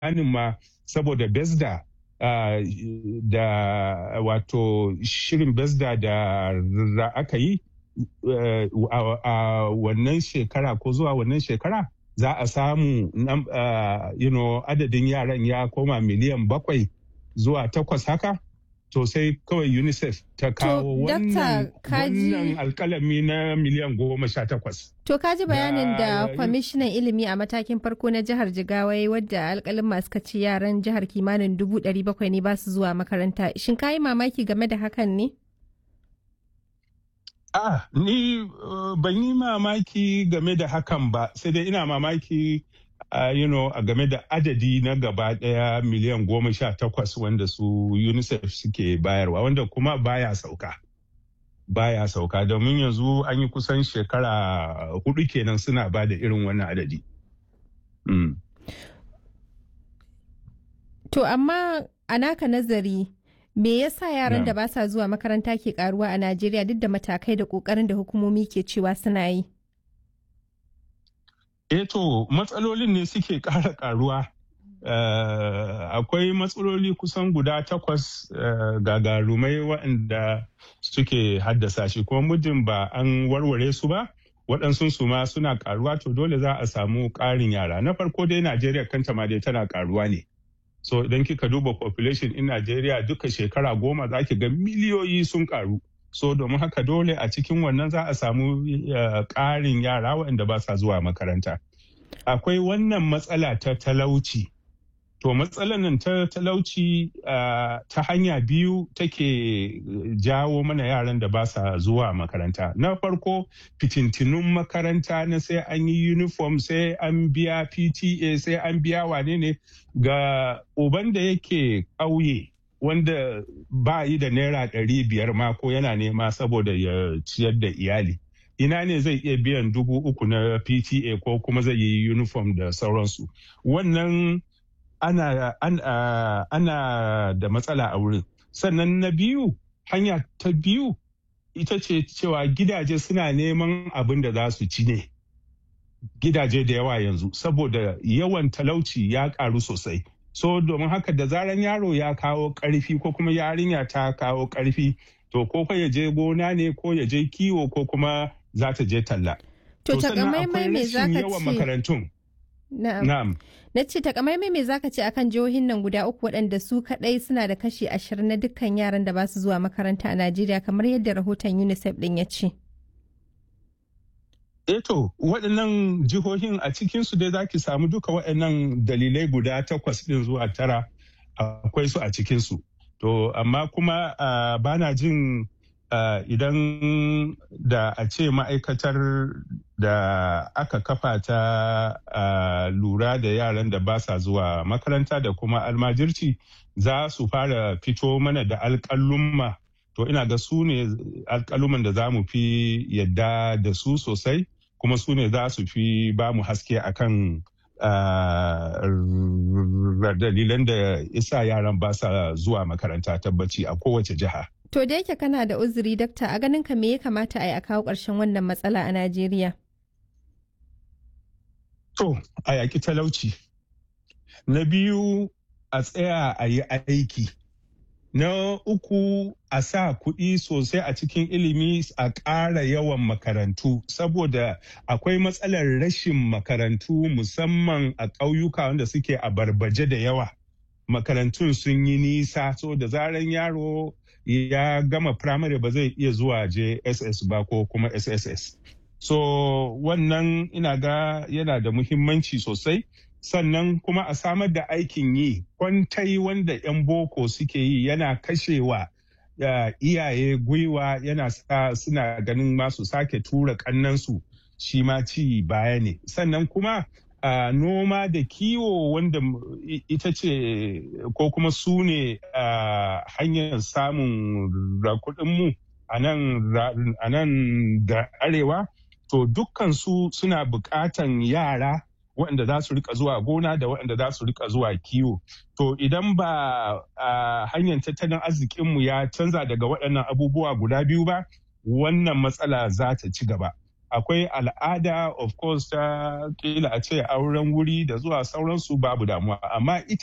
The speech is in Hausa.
tsammanin ma saboda besda uh, da wato shirin besda da aka yi uh, a wannan shekara ko zuwa wannan shekara za a samu uh, you know, adadin yaran ya koma miliyan bakwai zuwa takwas haka to sai kawai unicef ta kawo wannan alkalami na miliyan goma sha takwas. To kaji bayanin da kwamishinan ilimi a matakin farko na jihar Jigawa wadda alkalin masu kaci yaran jihar kimanin dubu ɗari bakwai ne ba su zuwa makaranta. Shin kayi mamaki game da hakan ne? Ah, ni uh, ban yi mamaki game da hakan ba, sai dai ina mamaki uh, you know, a game da adadi na gaba daya miliyan goma sha takwas wanda su UNICEF suke bayarwa, wanda kuma baya sauka. Baya sauka domin yanzu an yi kusan shekara hudu kenan suna ba da irin wannan adadi. Mm. To amma a naka nazari me yasa yaran da ba sa zuwa makaranta ke karuwa a Najeriya duk da matakai da kokarin da hukumomi ke cewa suna yi? Eto matsalolin ne suke ƙara karuwa. Uh, akwai matsaloli kusan guda takwas uh, gagarumai waɗanda suke haddasa shi kuma muddin ba an warware su ba waɗansu su ma suna karuwa to dole za a samu ƙarin yara na farko dai najeriya kanta ma dai tana karuwa ne so idan kika duba population in Najeriya duka shekara goma za ki ga miliyoyi sun karu. So domin haka dole a cikin wannan za a samu ƙarin yara waɗanda ba sa zuwa makaranta. Akwai wannan matsala ta talauci. To matsalar nan ta talauci ta hanya biyu take jawo mana yaran da ba sa zuwa makaranta. Na farko fitintinun makaranta na sai an yi uniform sai an biya PTA sai an biya wane ne ga uban da yake ƙauye wanda ba yi da naira ɗari biyar ma ko yana nema saboda ya ciyar da iyali. Ina ne zai iya biyan dubu uku na PTA ko kuma zai yi uniform da sauransu. Wannan ana, ana, ana da matsala a wurin. Sannan na biyu, hanya ta biyu ita ce cewa gidaje suna neman abin da za su ci ne. Gidaje da yawa yanzu, saboda yawan talauci ya karu sosai. So domin haka da zaran yaro ya kawo karfi ko kuma yarinya ta kawo karfi, to ko ya je gona ne ko ya je kiwo ko kuma za ta je talla. To takamaimai me za ka yawan makarantun. Na'am. Na ce takamaimai me zaka ce akan jihohin nan guda uku waɗanda su kaɗai suna da kashi ashirin na dukkan yaran da ba su zuwa makaranta a Najeriya kamar yadda rahoton UNICEF ɗin ya ce. Eto waɗannan jihohin a cikinsu dai za ki samu duka waɗannan dalilai guda takwas ɗin zuwa tara akwai su a cikinsu. To amma kuma uh, bana jin uh, idan da a ce ma'aikatar da aka kafa ta uh, lura da yaran da ba sa zuwa makaranta da kuma almajirci za su fara fito mana da alƙalumma to ina ga su ne alƙaluman da za mu fi yadda da su sosai kuma su ne za su fi ba mu haske akan dalilan da isa yaran ba sa zuwa makaranta tabbaci a kowace jiha. To da yake kana da uzuri dakta a ganin ka me ya kamata a yi a kawo ƙarshen wannan matsala a Najeriya? To, a yaƙi talauci. Na biyu a tsaya a yi aiki. Na uku a sa kuɗi sosai a cikin ilimi a ƙara yawan makarantu saboda akwai matsalar rashin makarantu musamman a ƙauyuka wanda suke a barbaje da yawa. Makarantun sun yi nisa so da zaran yaro ya gama firamare ba zai iya zuwa JSS ba ko kuma SSS. So wannan ina ga yana da muhimmanci sosai. Sannan kuma a samar da aikin yi kwantai wanda 'yan boko suke yi yana kashewa uh, iyaye gwiwa yana sa suna ganin masu sake tura kannansu shi ma ci baya ne. Sannan kuma uh, noma da kiwo wanda ita ce ko kuma su ne uh, hanyar samun kuɗinmu a nan da arewa to dukkan su suna buƙatan yara waɗanda za su rika zuwa gona da waɗanda za su rika zuwa kiwo. To idan ba a hanyar tattalin arzikinmu ya canza daga waɗannan abubuwa guda biyu ba, wannan matsala za ta ci gaba. akwai al'ada of course ta kila a ce auren wuri da zuwa sauransu babu damuwa amma ita